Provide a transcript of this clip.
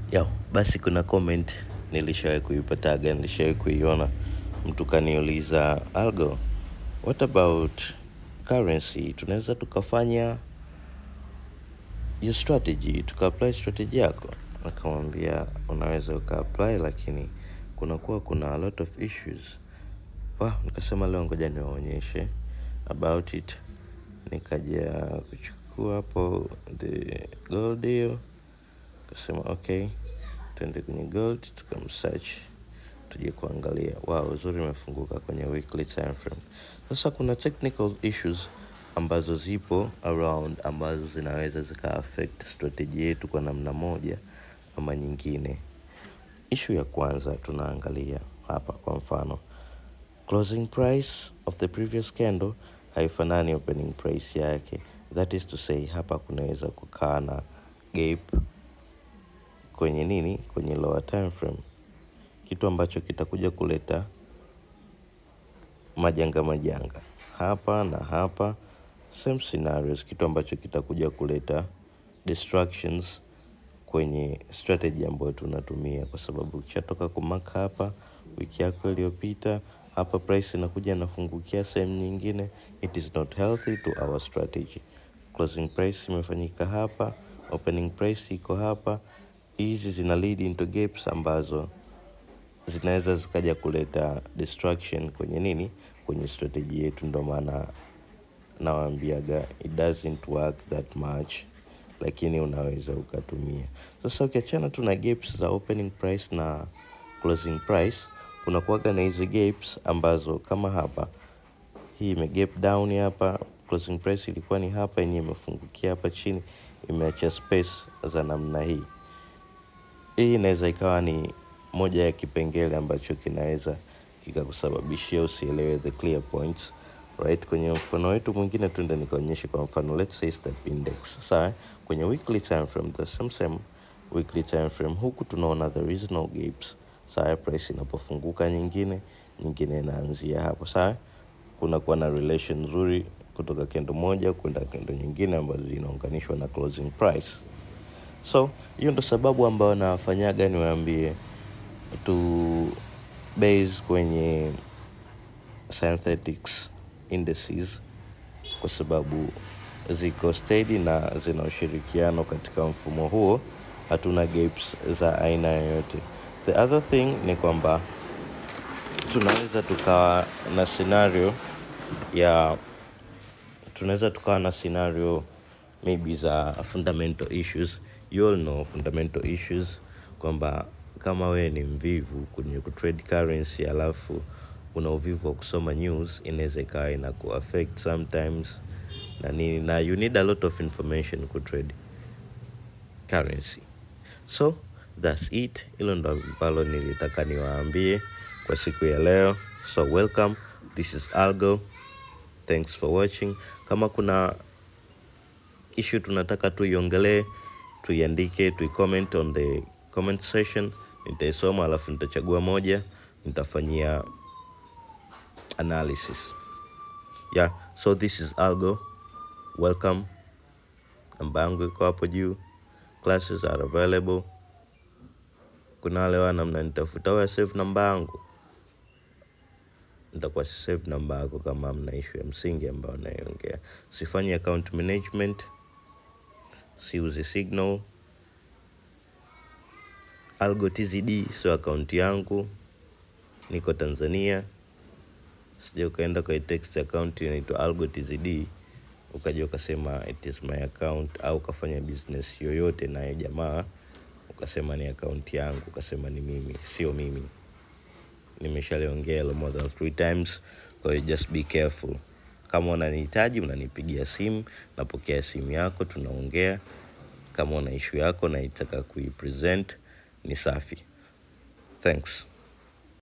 Yo, basi kuna comment nilishawahi kuipataga, nilishawahi kuiona mtu kaniuliza Algo, what about currency? Tunaweza tukafanya your strategy, tukaapply strategy yako. Nikamwambia unaweza ukaapply, lakini kunakuwa kuna a lot of issues. Wow, nikasema leo ngoja niwaonyeshe about it. Nikaja kuchukua hapo the gold hiyo kasema okay tuende kwenye gold tukamsearch tuje kuangalia wow uzuri imefunguka kwenye weekly time frame sasa kuna technical issues ambazo zipo around ambazo zinaweza zika affect strategy yetu kwa namna moja ama nyingine issue ya kwanza tunaangalia hapa kwa mfano closing price of the previous candle haifanani opening price yake that is to say hapa kunaweza kukaa na gap kwenye nini kwenye lower time frame kitu ambacho kitakuja kuleta majanga majanga hapa na hapa same scenarios kitu ambacho kitakuja kuleta distractions kwenye strategy ambayo tunatumia kwa sababu ukishatoka kumaka hapa wiki yako iliyopita hapa price inakuja inafungukia sehemu nyingine it is not healthy to our strategy closing price imefanyika hapa opening price iko hapa hizi zina lead into gaps ambazo zinaweza zikaja kuleta distraction kwenye nini kwenye strategy yetu ndo maana nawambiaga it doesn't work that much lakini unaweza ukatumia sasa ukiachana tu na gaps za opening price na closing price kuna kuaga na hizi gaps ambazo kama hapa hii ime gap down hapa closing price ilikuwa ni hapa yenyewe imefungukia hapa chini imeacha space za namna hii hii inaweza ikawa ni moja ya kipengele ambacho kinaweza kikakusababishia usielewe the clear points right kwenye mfano wetu mwingine tuende nikaonyeshe kwa mfano let's say step index sawa kwenye weekly time frame the same same weekly time frame huku tunaona there is no gaps sawa price inapofunguka nyingine nyingine inaanzia hapo sawa kunakuwa na relation nzuri kutoka kendo moja kwenda kendo nyingine ambazo zinaunganishwa na closing price so hiyo ndo sababu ambayo nawafanyaga niwaambie tu base kwenye synthetics indices kwa sababu ziko steady na zina ushirikiano katika mfumo huo hatuna gaps za aina yoyote the other thing ni kwamba tunaweza tukawa na scenario ya tunaweza tukawa na scenario maybe za fundamental issues you all know fundamental issues kwamba kama wewe ni mvivu kwenye kutrade currency alafu una uvivu wa kusoma news inaweza ikawa ina kuaffect sometimes na nini na you need a lot of information kutrade currency so thats it hilo ndo ambalo nilitaka niwaambie kwa siku ya leo so welcome this is algo thanks for watching kama kuna issue tunataka tuiongelee tuiandike tuicomment on the comment section nitaisoma alafu nitachagua moja nitafanyia analysis yeah so this is algo welcome namba yangu iko hapo juu classes are available kuna wale wana mnanitafuta wewe save namba yangu nitakuwa si save namba yako kama mna issue ya msingi ambayo naiongea sifanyi account management siuzi signal algo tzd sio akaunti yangu niko tanzania sija ukaenda kwa text account inaitwa algo tzd ukaja ukasema it is my account au ukafanya business yoyote nayo jamaa ukasema ni akaunti yangu ukasema ni mimi sio mimi nimeshaliongea hilo more than three times kwa hiyo just be careful kama unanihitaji unanipigia simu napokea simu yako tunaongea kama una ishu yako naitaka kuipresent ni safi thanks